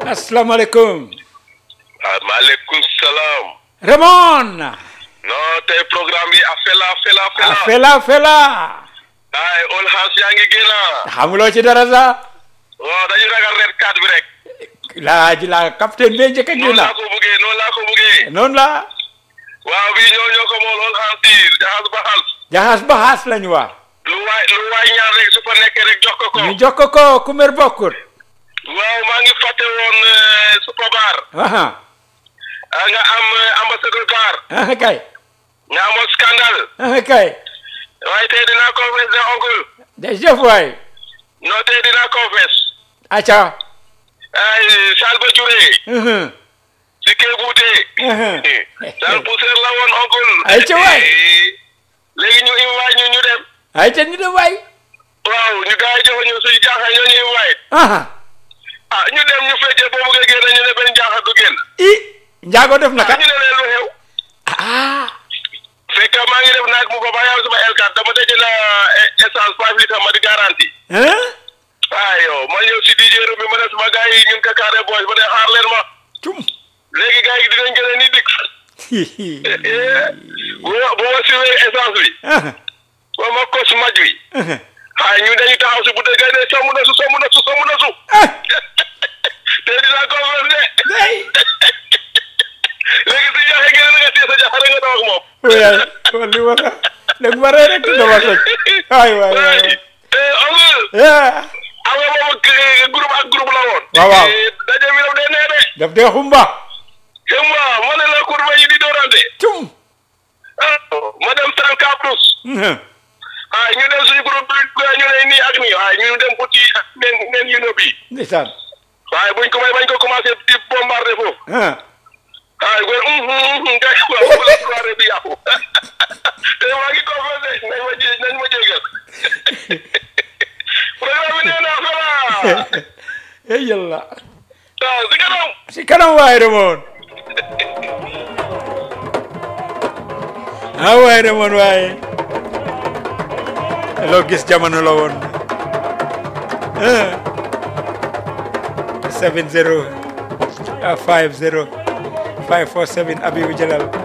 asalaamaaleykum. ah maaleykum salaam. Raymond. non tey programme bi afela fela ah fela. fela fela. ay all hands yaa ngi génn. xamuloo ci dara sax. waaw dañu ragal red card bi rek. laa ji la capitaine bee njëkk a noonu génn. laa ko buggee noonu laa ko buggee. noonu la. waaw bii ñoo ñoo ko mool all hands yi jaxas ba xal. jaxas ba xaas lañu wax. lu waay lu waay ñaar rek su fa nekkee rek jox ko ko. ñu jox ko ko ku mer bokkut. waaw maa ngi fàtte woon eh, super bar. aha ah, nga am eh, ambassadeur bar. aha kay. nga amoon scandale. aha kay. waaye tey dinaa confesse de oncle. jërëjëf waay. non tey dinaa confesse. acca. ay Salba Jure. Mhm. si kee buute. Mhm. Sal Pousser la woon oncle. Ay, ca waay. léegi ñu invite ñu ñu dem. ay te ñu dem waay. waaw ñu gars yi jox ñu suñu jaaxal ñoo ñu invite. aha ah ñu dem ñu fekkee boo bëggee génn ñu ne benn jaaxal du génn. i njaago def na ah ka. ñu ne leen lu xew. ah. fekk maa ngi def naag mu ko ba yaw sama L4 dama tëj na essence five litres ma di garantie. hein. ah yow ma ñëw si DJ bi ma ne sama gars yi ñun Kakare boys ma ne xaar leen ma. cum. léegi gars yi dinañ gën a ni dikk. bu ma bu ma siwee essence bi. aha ba ma kos maj wi. aha ah ñu dañuy taxaw si bu dee gars yi ne somm na su somm na su somm na su. ah. te dinaa ko wér de. day. léegi si jaaxee ngeen nga téye sa jaaxal nga daw ak moom. waay wala li ma la léegi ma rey rek dama toj. waay waay waay. eh amul. ah. am nga moom ak groupe ak groupe la woon. Waaw, waaw. Eh, daje bi daf dee nee de. daf dee xumba. et moi ma ne la courbe yi di doorante. cum. ah ma dem 34 plus. Mhm. ah ñu dem suñu groupe bi ñu ne nii ak nii waaye ñu dem uti nen nen yu nëb yi. ndeysaan. waaye buñ ko may bañ ko commencé di bombardé foofu. ah. ah góor hum hum hum nga waaw foofu la soirée bi yàqu. te maa ngi confessé nañ ma jé nañ ma jégal. programme bi nee naa fela. eh yàlla. ah si kanam. si kanam waay Raymond. ah waay Raymond waay. loo gis jamono la woon. ah. 7 0 ah 5 0 5 4 7 Abibu Jalal